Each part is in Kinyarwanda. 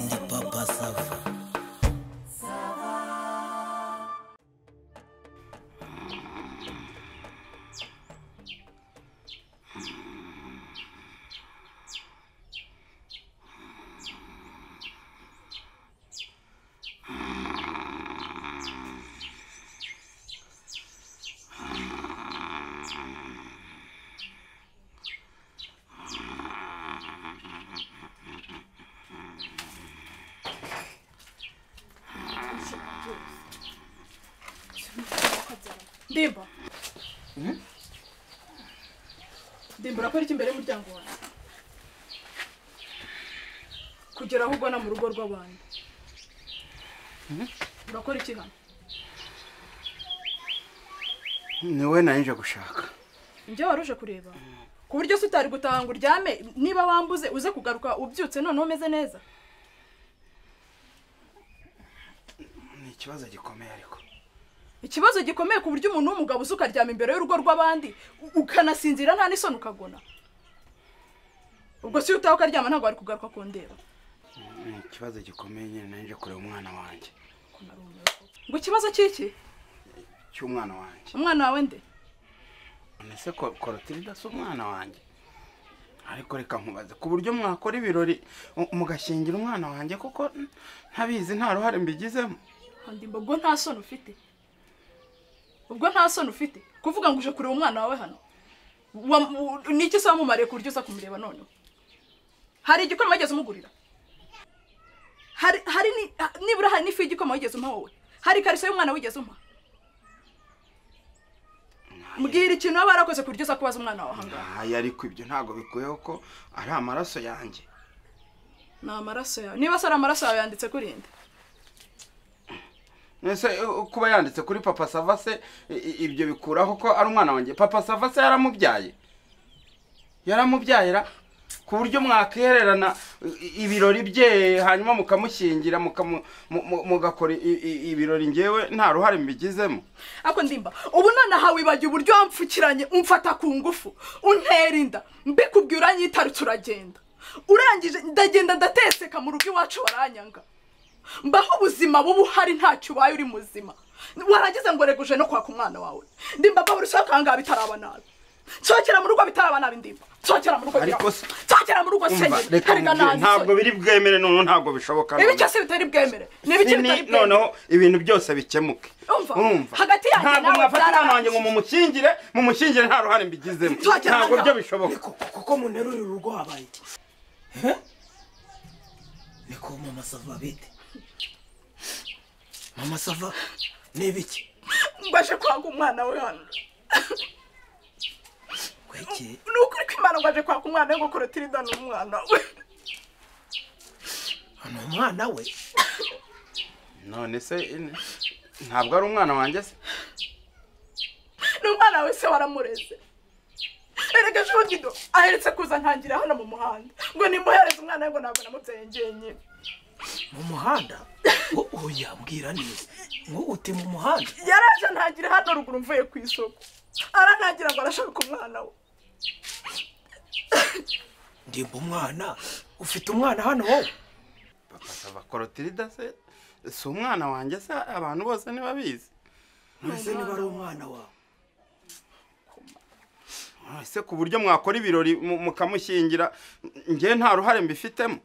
ndi papa sava ndimba ndimba urakora iki imbere y'umuryango wawe kugera aho ugana mu rugo rw'abantu urakora iki hano ni wowe nanje gushaka njye wari uje kureba ku buryo se utari gutaha ngo uryame niba wambuze uze kugaruka ubyutse noneho umeze neza ni ikibazo gikomeye ariko ikibazo gikomeye ku buryo umuntu w'umugabo uza ukaryama imbere y'urugo rw'abandi u- ukanasinzira nta n'isoni ukagona ubwo si utaha ukaryama ntabwo wari kugaruka kundeba ni ikibazo gikomeye nyine nanje kureba umwana wanjye ngo ikibazo cy'iki cy'umwana wanjye umwana wawe nde none se ko- korotirida si umwana wanjye ariko reka nkubaze ku buryo mwakora ibirori mu- mugashingira umwana wanjye kuko ntabizi nta ruhare mbigizemo handi ubwo nta soni ufite ubwo nta soni ufite kuvuga ngo uje kureba umwana wawe hano Wa- u- ni iki se wamumariye ku buryo uza kumureba noneho hari igikoma wigeze umugurira hari hari ni- ha- nibura hari n'ifu y'igikoma wigeze umpa wowe hari ikariso y'umwana wigeze umpa mbwira ikintu waba warakoze ku buryo uza kubaza umwana wawe ahangaha ntayo ariko ibyo ntabwo bikuyeho ko ari amaraso yanjye ni amaraso yawe niba se ari amaraso yawe yanditse kuri inde ese uh, kuba yanditse kuri papa sava se i- i- ibyo bikuraho ko ari umwana wanjye papa sava se yaramubyaye yaramubyayira ku buryo mwakererana i- ibirori bye hanyuma mukamushyingira mukamu- mu- mu- mugakora i- i- ibirori ngewe nta ruhare mbigizemo ako ndimba ubu nonaha wibagiwe uburyo wampfukiranye umfata ku ngufu untera inda mbikubwira uranyitarutse uragenda urangije ndagenda ndateseka mu rugo iwacu baranyanga mbaho ubuzima buba uhari ntacyo ubaye uri muzima warageze ngo reguje no kwaka umwana wawe ndimba mbabura usohoka ahangaha bitaraba nabi nsohokera mu rugo bitaraba nabi ndimba nsohokera mu rugo Ariko birabaho. se- nsohokera mu rugo Umva, senyeri reka karega nkubwire, ntabwo nabi biri bwemere noneho ntabwo bishoboka ibi noneho. cyose bitari bwemere ni ibiki Ni- bitari bwemere noneho ibintu byose bikemuke Umva, hagati yanjye ntabwo nawe mwafata umwana byararangiye. wanjye ngo mumushyingire mumushyingire nta ruhare mbigizemo Nzogera ntabwo hano. byo bishoboka niko kuko munerurira urugo habaye iki Eh? niko mama sava bite mama sava ni ibiki mbaje kwanga umwana we hano kweki ni ukuri ko imana ngo aje kwaka umwana we ngo korotirida ni umwana we ni umwana we none se in- ntabwo ari umwana wanjye se ni umwana we se waramureze erega ejo gido aheretse kuza ntangira hano mu muhanda ngo nimuhereze umwana we ngo ntabwo namubyaye njyenyine mu muhanda O- oya mbwira neza ngo uti mu muhanda yaraje ntangira hano ruguru mvuye ku isoko arantangira ngo arashaka umwana we ndimba umwana ufite umwana hano wowe papa sava korotirida se si umwana wanjye se abantu bose ntibabizi mbese niba ari umwana wawe ese ku buryo mwakora ibirori mu- mukamushyingira ngewe nta ruhare mbifitemo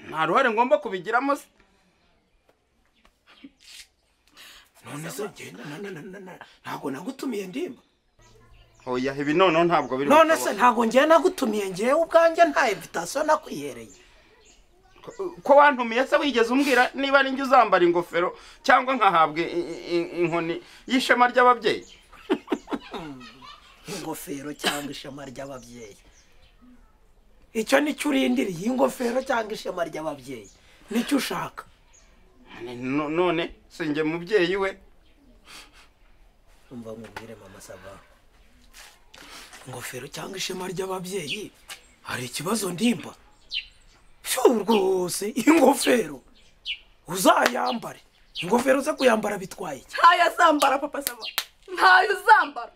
nta ruhare ngomba kubigiramo se none se genda na- na- na- na- na- ntabwo nagutumiye ndimba oya ibi noneho ntabwo biri none se bushoboke. ntabwo ngewe nagutumiye ngewe ubwanjye nta invitasiyo nakwihereye Ko- ko wantumiye se wigeze umbwira niba ari njye uzambara ingofero cyangwa nkahabwa i- i- i- inkoni y'ishema ry'ababyeyi ingofero cyangwa ishema ry'ababyeyi icyo nicyo urindiriye ingofero cyangwa ishema ry'ababyeyi nicyo ushaka Ni- no- none si njye mubyeyi we umva nkubwire mama saba ingofero cyangwa ishema ry'ababyeyi hari ikibazo ndimba shu rwose ingofero uzayambare ingofero ze kuyambara bitwaye iki ntayo azambara papa saba ntayo uzambara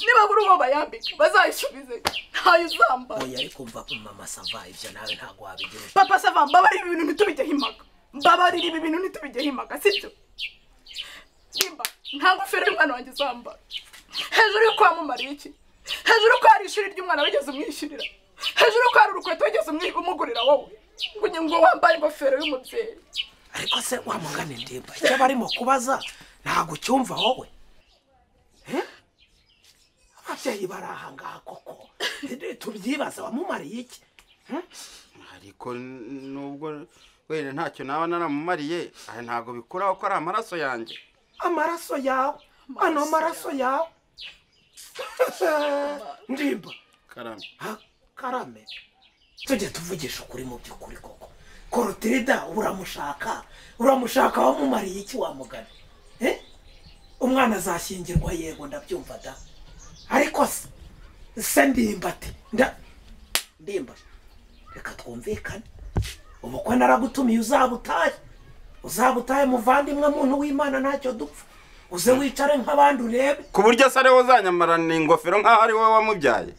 niba kuri uwo bayambika bazayisubize ntayo uzambara oya ariko mva mama sava ibyo nawe ntabwo wabigira papa sava mbabarira ibintu ntitubijyeho impaka mbabarira ibi bintu ntitubijyeho impaka sibyo nimba nta ngofero y'umwana wanjye uzambara hejuru y'uko wamumariye iki hejuru y'uko hari ishuri ry'umwana wigeze umwishyurira hejuru y'uko hari urukweto wigeze umwi- umugurira wowe ngo unywe- ngo wambaye ingofero y'umubyeyi ariko se wamugane ndimba icyo aba arimo kubaza ntabwo ucyumva wowe Eh? ababyeyi bari aha ngaha koko Eh, tubyibaza wamumariye iki ariko nubwo wenda ntacyo naba naramumariye aha ntabwo bikuraho ko ari amaraso yanjye amaraso yawe ano amaraso yawe ndimba karame ha karame tujye tuvugisha ukuri mu by'ukuri koko korotirida uramushaka uramushaka wamumariye iki wamugana Eh? umwana azashyingirwa yego ndabyumva da ariko se se ndimba ati nda ndimba reka twumvikane ubukwe naragutumiye uzaba utahe uzaba utahe muvandimwe muntu w'imana ntacyo dupfa uze wicare nk'abandi urebe ku buryo asa ariwe uzanyamarana ingofero nk'aho ari wowe wamubyaye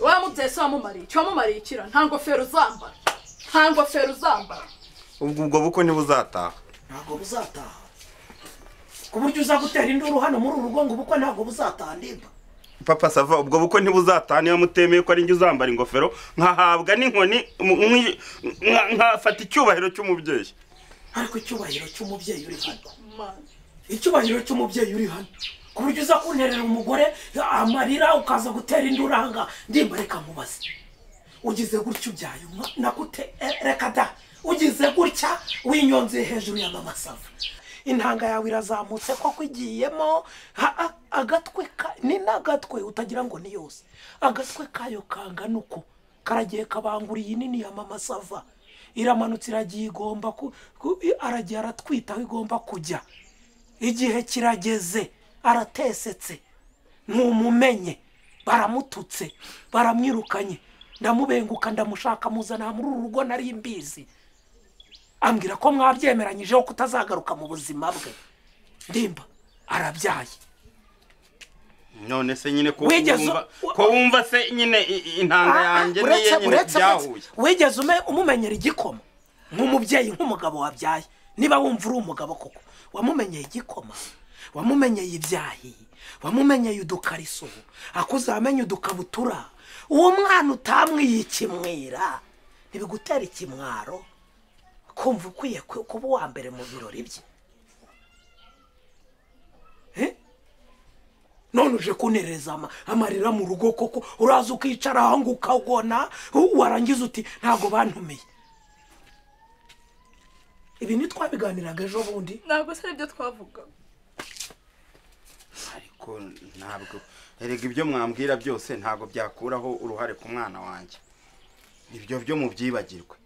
wamubyeyi se wamumariye iki wamumariye ikira nta ngofero uzambara nta ngofero uzambara ubwo ubwo bukwe ntibuzataha ntabwo buzataha ku buryo uza gutera induru hano muri uru rugo ngo ubukwe ntabwo buzataha ndimba papa sava ubwo bukwe ntibuzataha niba mutemeye ko ari njye uzambara ingofero nkahabwa n'inkoni m- mwi- nka- nkafata icyubahiro cy'umubyeyi ariko icyubahiro cy'umubyeyi uri hano Mana. icyubahiro cy'umubyeyi uri hano ku buryo uza kunterera umugore amarira ukaza gutera induru aha ngaha ndimba reka nkubaze ugize gutya ubyaye umwa- nakute eh, reka da ugize gutya winyonzeye hejuru ya mama sava intanga yawe irazamutse koko igiyemo ha- a- agatwe ka ni n'agatwe utagira ngo ni yose agatwe kayo kangana uku karagiye kabangura iyi nini ya mama sava iramanutse iragiye igomba ku, ku aragiye aratwita aho igomba kujya igihe kirageze aratesetse ntumumenye baramututse baramwirukanye ndamubenguka ndamushaka muzana muri uru rugo nari mbizi ambwira ko mwabyemeranyijeho kutazagaruka mu buzima bwe ndimba arabyaye none se nyine ko Wigeze- wumva ko wumva se nyine i- i- intanga yanjye niye uretse nyine uretse byahuye wigeze ume- umumenyera igikoma nk'umubyeyi nk'umugabo wabyaye niba wumva uri umugabo koko wamumenyeye igikoma wamumenyeye ibyahi wamumenyeye udukariso akuzamenye udukabutura uwo mwana utamwiye ikimwira ntibigutera ikimwaro kumva ukwiye ku- kuba uwa mbere mu birori bye Eh? none uje kunereza ama- amarira mu rugo koko uraza ukicara aho ngo ukagona u- warangiza uti ntabwo bantumiye ibi ntitwabiganiraga ejo bundi ntabwo se aribyo twavuga ariko ntabwo erega ibyo mwambwira byose ntabwo byakuraho uruhare ku mwana wanjye ibyo byo mubyibagirwe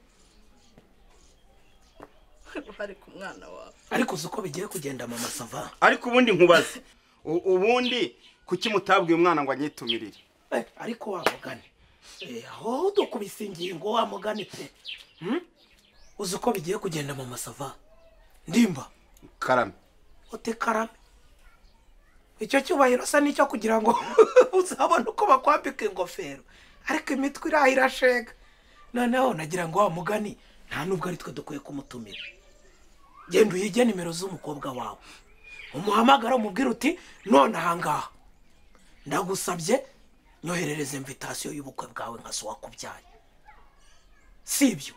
uruhare ku mwana wawe ariko uzi uko bigiye kugenda mama sava ariko ubundi nkubaze u- ubundi kuki mutabwiye umwana ngo anyitumirire Eh, ariko wa mugani Eh, aho dukubise ingingo wa mugani pe Hmm? uzi uko bigiye kugenda mama sava ndimba karame uti karame icyo cyubahiro se nicyo kugira ngo uzabone uko bakwambika ingofero ariko imitwe iraho irashega noneho nagira ngo wa mugani nta nubwo ari twe dukwiye kumutumira genda uyige nimero z'umukobwa wawe umuhamagara umubwire uti none aha ngaha ndagusabye nyoherereze imvitasiyo y'ubukwe bwawe nka so wakubyaye si ibyo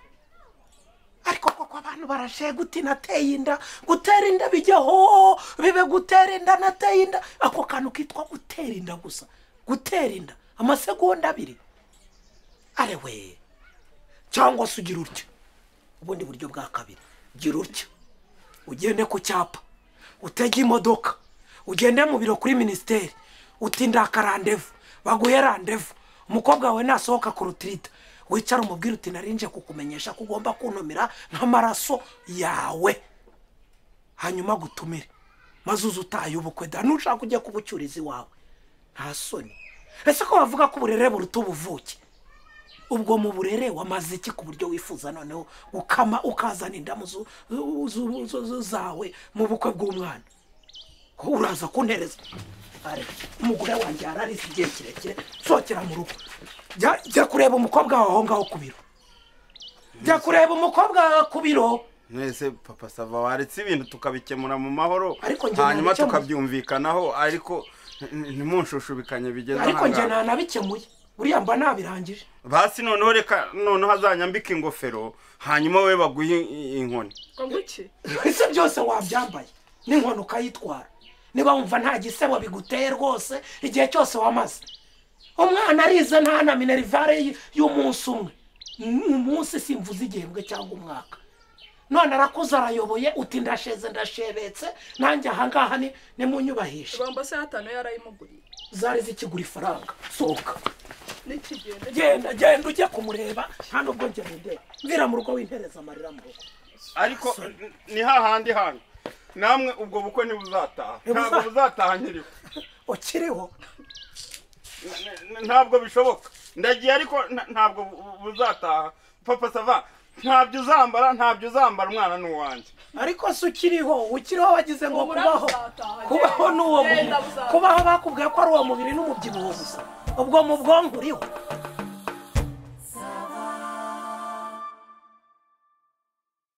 ariko koko abantu barashaye guti nateye inda gutera inda bijyaho bibe gutera inda nateye inda ako kantu kitwa gutera inda gusa gutera inda amasegonda abiri arewe cyangwa se ugira utyo ubundi buryo bwa kabiri gira utyo ugende ku cyapa utege imodoka ugende mu biro kuri minisiteri uti ndaka randevu baguhe randevu umukobwa wawe nasohoka ku rutirita wicara umubwire uti narinje kukumenyesha ko ugomba kuntumira nk'amaraso yawe hanyuma gutumire maze uze utaye ubukwe da nushaka ujya kubucyuriza iwawe nta soni ese ko bavuga ko uburere buruta ubuvuke ubwo mu burere wamaze iki ku buryo wifuza noneho ukama ukazana indamu zu- zu- zu- zu- zawe mu bukwe bw'umwana uraza kuntereza ale umugore wanjye yararize igihe kirekire sokera mu rugo Jya- jya kureba umukobwa wawe aho ngaho ku biro jya kureba umukobwa wawe ku biro mwese papa sava waretse ibintu tukabikemura mu mahoro Ariko njye hanyuma nabikemuye. tukabyumvikanaho ariko n- ntimunshushubikanyi bigeze ariko njye ahangaha. nta nabikemuye buriya mba nabirangije basi noneho reka noneho azanyambika ingofero hanyuma we baguhe i- inkoni ngo nguki ese byose wabyambaye n'inkono ukayitwara niba wumva nta gisebo biguteye rwose igihe cyose wamaze umwana arize nta na minerivare y- y'umunsi umwe Ni umunsi simvuze igihembwe cyangwa umwaka none arakuze arayoboye uti ndasheze ndashebetse nanjye ahangaha ni- nimunyubahishe bamba se hatanu yarayimuguriye zari zikigura ifaranga sohoka n'ikigenda genda genda ujye kumureba nta nubwo njye mundeba mvira mu rugo wintereza amarira mu rugo ariko n- ni hahandi hanyu namwe ubwo bukwe ntibuzataha Ntibuza- ntabwo buzataha nyiriho ukiriho N- n- ntabwo bishoboka ndagiye ariko nta- ntabwo bu- buzataha papa sava ntabyo uzambara ntabyo uzambara umwana ni uwanjye ariko se ukiriho ukiriho wagize ngo Humura kubaho buzataha, kubaho genda, n'uwo genda mubiri buzataha. kubaho bakubwiye ko ari uwo mubiri n'umubyibuho gusa ubwo mu bwonko uriho